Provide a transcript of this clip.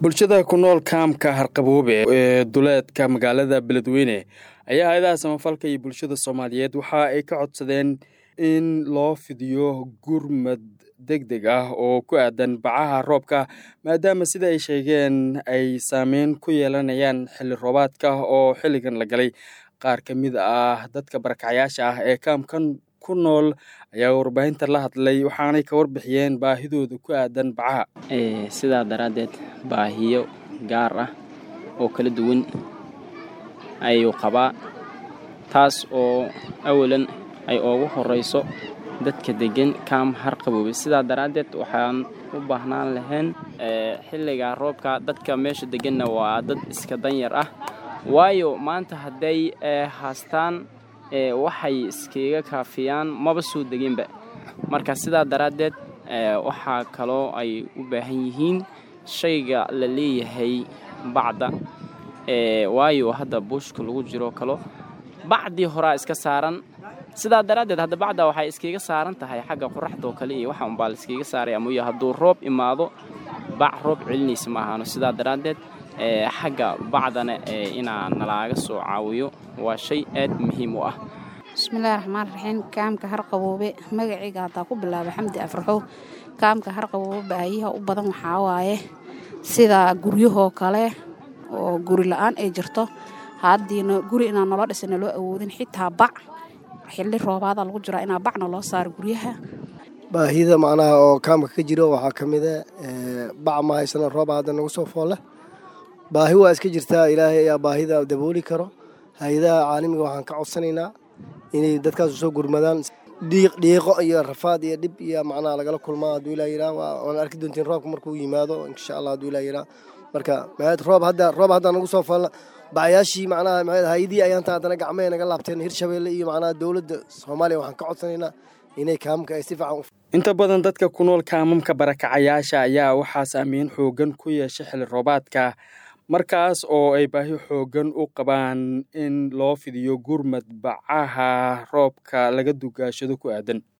bulshada ku nool kaamka harqaboobe ee duleedka magaalada beledweyne ayaa hay-adaha samafalka iyo bulshada soomaaliyeed waxa ay ka codsadeen in loo fidiyo gurmad deg deg ah oo ku aadan bacaha roobka maadaama sida ay sheegeen ay saameyn ku yeelanayaan xilli roobaadka oo xilligan la galay qaar ka mid ah dadka barakacyaasha ah ee kaamkan ku nool ayaa warbaahinta la hadlay waxaanay ka warbixiyeen baahidooda ku aadan bacaha sidaa daraaddeed baahiyo gaar ah oo kala duwan ayuu qabaa taas oo awalan ay ugu horeyso dadka degan kaam harqaboobe sidaa daraaddeed waxaan u baahnaan lahayn xilliga roobka dadka meesha deganna waa dad iska danyar ah waayo maanta hadday haastaan waxay iskaga kaafiyaan maba soo deginba marka sidaa daraaddeed waxaa kaloo ay u baahan yihiin shayga la leeyahay bacda waayo hadda buushka lagu jiro kalo bacdii horaa iska saaran sidaa daraaddeed hadda bacda waxay iskaga saaran tahay xagga qoraxdoo kale iyo waxa unbaa la iskaga saaraya mooye hadduu roob imaado bac roob celinaysa ma ahaano sidaa daraaddeed xagga bacdana inaa nalaaga soo caawiyo waa shay aad muhiim u ah bismillahi raxmaan raxiim kaamka harqaboobe magacayga haddaa ku bilaaba xamdi afraxow kaamka harqaboobe baahiyaha u badan waxaa waaye sida guryahoo kale oo guri la-aan ay jirto haddiina guri inaan nolo dhisana loo awoodin xitaa bac xilli roobaada lagu jiraa inaa bacna loo saaro guryaha baahida macnaha oo kaamka ka jiro waxaa ka mida bac ma haysana rooba hadda nagu soo foolle baahi waa iska jirtaa ilaahay ayaa baahida dabooli karo hay-adaha caalamiga waxaan ka codsanaynaa inay dadkaasu soo gurmadaan dhiiqo iyo rafaad iyo dhib iyo macnaha lagala kulmaa hadduu ilaa yiraa waan arki doontiin roobka markuu yimaado insha allah hadduu ilaa yiraa marka roob hadda roob hadda nagu soo falla bacayaashii macnaha hay-adii ayaanta haddana gacmahay naga laabteen hirshabeelle iyo macnaha dowladda soomaaliya waxaan ka codsanaynaa inay kaamamka ay si fiican inta badan dadka ku nool kaamamka barakacayaasha ayaa waxaa saameyn xoogan ku yeeshay xilli roobaadka markaas oo ay baahi xoogan u qabaan in loo fidiyo gurmad bacaha roobka laga dugaashado ku aadan